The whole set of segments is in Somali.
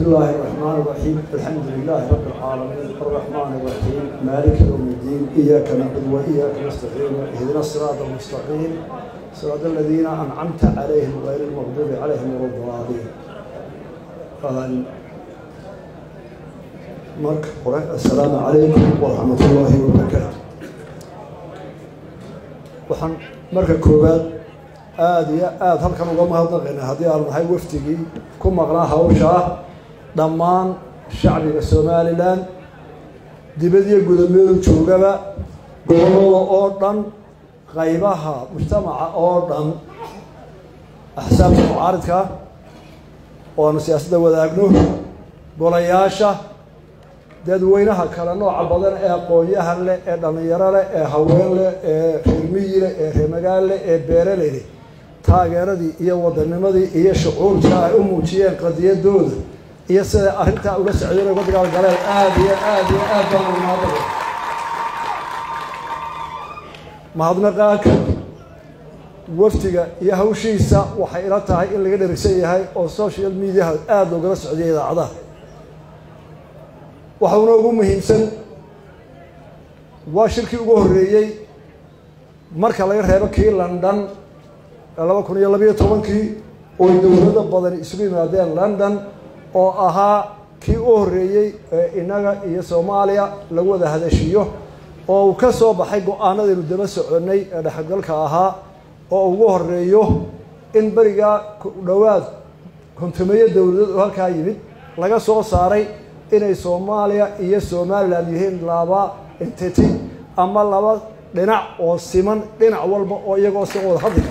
الله الرحمن الرحيم الحمد لله رب العالمين الرحمن الرحيم مالك يوم الدين إياك نعبد وإياك نستعين اهدنا الصراط المستقيم صراط الذين أنعمت عليهم غير المغضوب عليهم ولا الضالين قال marka hore assalaamu calaykum waraxmat ullaahi wabarakaatu waxaan marka koowaad aada iyo aada halkan uga mahadnaqaynaa haddii aanu nahay wafdigii ku maqnaa hawsha ah dhammaan shacbiga somalilan dibadiyo gudameedu joogaba gobolada oo dhan qaybaha mujtamaca oo dhan axsaabta mucaaridka oo aanu siyaasadda wadaagno golayaasha dadweynaha kale nooca badan ee aqoon-yahan leh ee dhallinyaro leh ee haween leh ee reermiyi leh ee reermagaal leh ee beereley leh taageeradii iyo wadanimadii iyo shucuurka ay u muujiyeen qadiyadooda iyo siday arrintaa uga socdeen uga dagaalgaleen aada iyo aada iyo aad baan umahadnaqay mahadnaqaanka wafdiga iyo hawshiisa waxay ila tahay in laga dherigsan yahay oo social mediaha aada loogala socdiya idaacadaha waxauna ugu muhiimsan waa shirkii ugu horreeyey marka laga reebo kii london laba kun iyo labayo tobankii oo dowlado badani isugu yimaadeen london oo ahaa kii u horreeyey ee innaga iyo soomaaliya lagu wada hadashiyo oo uu ka soo baxay go-aanadaynu daba soconnay ee dhexgalka ahaa oo ugu horeeyo in berigaa dhowaad kontumeeyo dowladood oo halkaa yimid laga soo saaray inay soomaaliya iyo somalilan yihiin laba entity ama laba dhinac oo siman dhinac walba oo iyagoo si wada hadlaya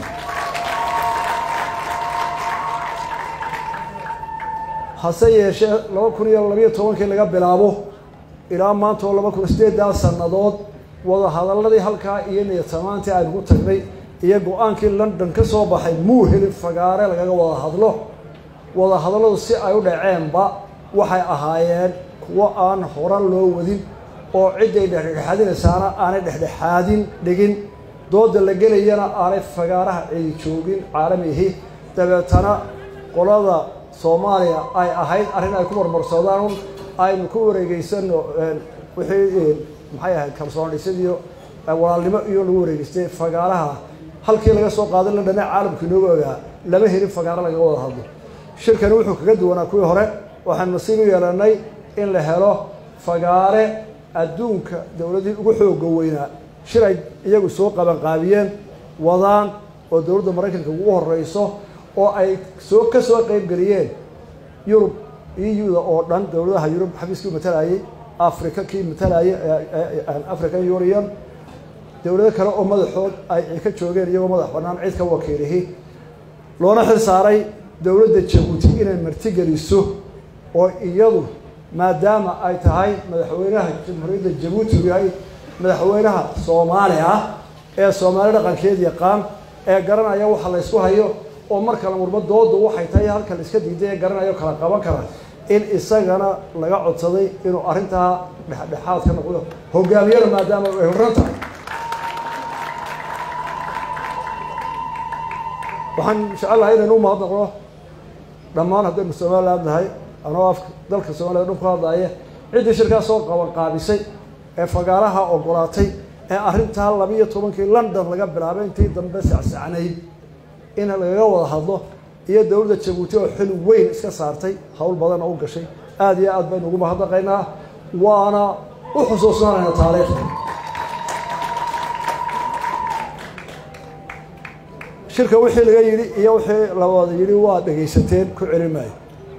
hase yeeshee laba kun iyo labayo tobankii laga bilaabo ilaa maanta oo laba kun sideedaa sannadood wada hadaladii halkaa iyo niyatamaantii aynu ku tagnay iyo go-aankii london ka soo baxay muu helin fagaare lagaga wada hadlo wada hadalladu si ay u dhaceenba waxay ahaayeen kuwo aan hora loo wadin oo cidday dhexdhexaadinaysaana aanay dhexdhexaadin dhigin dooda la gelayana aanay fagaaraha cidi joogin caalamihi dabeetana qolada soomaaliya ay ahayd arrin ay ku marmarsoodaan aynu ku wareegeysano wixii maxay ahayd kalsoon dhisadiyo walaalnimo iyo lagu wareegeystay fagaaraha halkii laga soo qaaday londhane caalamku inooga ogaa lama helin fagaaro lagaga wada hadlo shirkani wuxuu kaga duwanaa kuwii hore waxaan nasiib u yeelanay in la helo fagaare adduunka dowladihii ugu xooga weynaa shir ay iyagu soo qabanqaabiyeen wadaan oo dowladda maraykanka ugu horeyso oo ay soo ka soo qeybgeliyeen yurub eu-da oo dhan dowladaha yurub xafiiskii matalayay africa kii matalayay african union dowlado kale oo madaxood ay ka joogeen iyagoo madax banaan cid ka wakiilihi loona xil saaray dowladda jabuuti inay martigeliso oo iyadu maadaama ay tahay madaxweynaha jamhuuriyadda jabuuti uu yahay madaxweynaha soomaali ah ee soomaali dhaqankeed yaqaan ee garanaya waxa la ysku hayo oo marka la murmo doodu waxay tahay halka la iska diiday ee garanayo kala qaban kara in isagana laga codsaday inuu arrintaa dhexdhexaad ka noqdo hogaamiyada maadaama ay horran tahay waxaan jecelahay inaynu u mahadnaqno dhammaan haddaynu somaliland nahay anoo afka dalka soomaliya dhan ku hadlaya ciddii shirkaa soo qaban qaabisay ee fagaaraha ogolaatay ee arrintaa labiiyo tobankii london laga bilaabay intii dambe sacsacnayd in lagaga wada hadlo iyo dowladda jabuuti oo xil weyn iska saartay howl badan oo u gashay aada iyo aad baynu ugu mahadnaqaynaa waana u xusuusnaanayna taariikhda shirka wixii laga yidhi iyo wixii la wada yidhi waa dhegaysateen ku celin maayo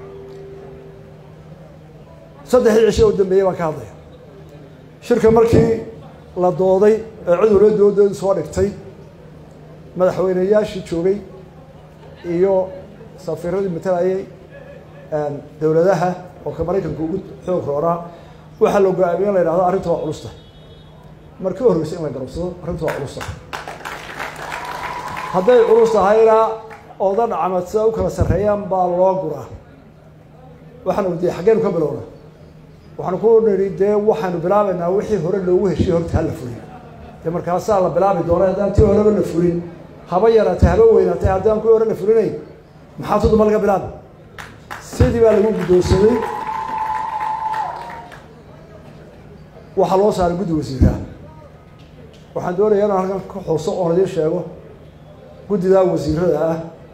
saddexdii cisho u dambeeyey baan ka hadlaya shirka markii la dooday ee cudurla doodoodu soo dhigtay madaxweyneyaashii joogay iyo safiiradii matalayay dowladaha oo ka maraykanka ugu xoog roonaa waxaa la go-aamiye in la yidhahdo arrinta waa culusta markii u horreysay in la garabsado arrinta waa culusta hadday culus tahayna oodan camad sida u kala sarreeyaan baa loo guraa waxaanu dee xaggeenu ka bilowna waxaanu ku nidhi dee waxaanu bilaabaynaa wixii hore loogu heshiye horta hala fulin dee markaasaa la bilaabi doona haddaan tii horeba la fulin haba yaraatay haba weynaatay haddaan kuwii hore la fulinayn maxaa tuduma laga bilaabi sidii sidii baa lagu guddoonsaday waxaa loo saaray guddi wasiiraha waxaan doonayaa inaan halkan ka xuso oon idiin sheego guddidaa wasiirada ah